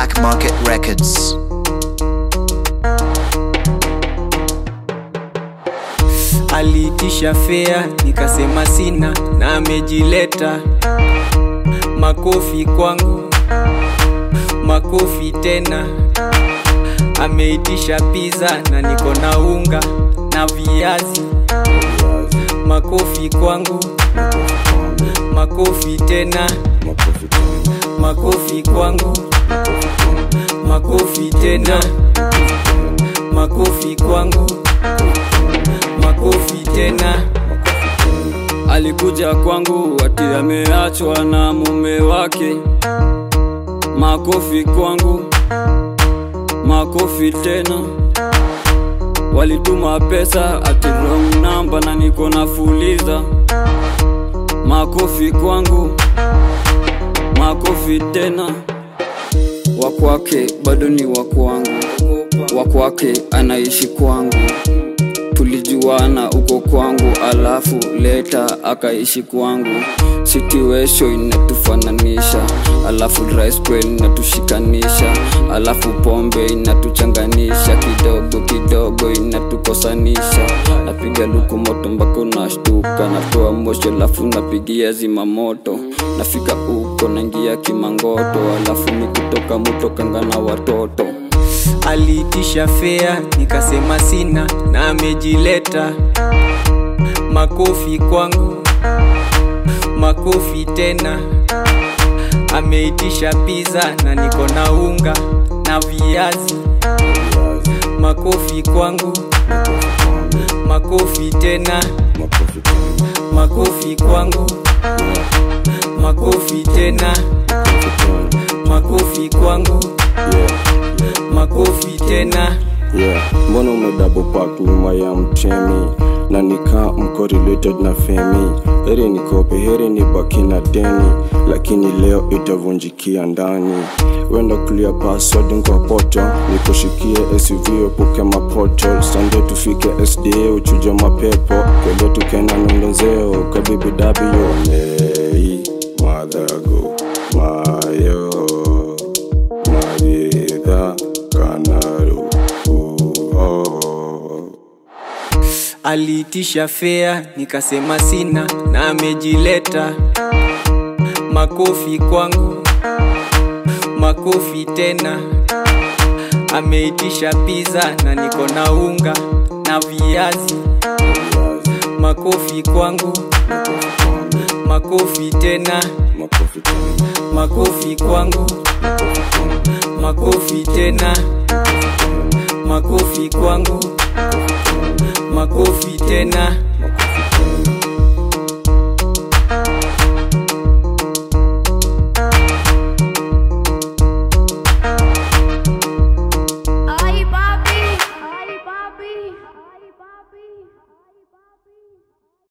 Black Market Records. aliitisha fea nikasema sina na amejileta makofi kwangu makofi tena ameitisha pizza na niko na unga na viazi makofi kwangu makofi tena makofi kwangu makofi tena makofi kwangu makofi tena alikuja kwangu ati ameachwa na mume wake makofi kwangu makofi tena walituma pesa ati wrong number na niko na fuliza makofi kwangu makofi tena wakwake bado ni wakwangu wakwake anaishi kwangu tulijuana uko kwangu alafu leta akaishi kwangu situation inatufananisha alafu dry spell inatushikanisha alafu pombe inatuchanganisha kidogo kidogo inatukosanisha napiga luku moto mpaka unashtuka natoa moshi alafu napigia zima moto nafika uko naingia kimangoto alafu ni kutoka mutokanga na watoto aliitisha fea nikasema sina na amejileta makofi kwangu makofi tena ameitisha pizza na niko na unga na viazi makofi kwangu makofi tena makofi kwangu makofi tena makofi kwangu makofi tena yeah. mbona umedouble park nyuma ya mtemi na nikaa mko related na femi heri nikope heri ni baki na deni lakini leo itavunjikia ndani wenda clear password kwa poto nikushikie suv epuke mapoto sande tufike sda uchuje mapepo kele tukena nondozeo kabibidabio nei madhago mayo mavidha kanaru oh. aliitisha fea nikasema sina na amejileta makofi kwangu makofi tena ameitisha pizza na niko na unga na viazi makofi kwangu makofi tena makofi tena makofi kwangu makofi tena makofi kwangu makofi tena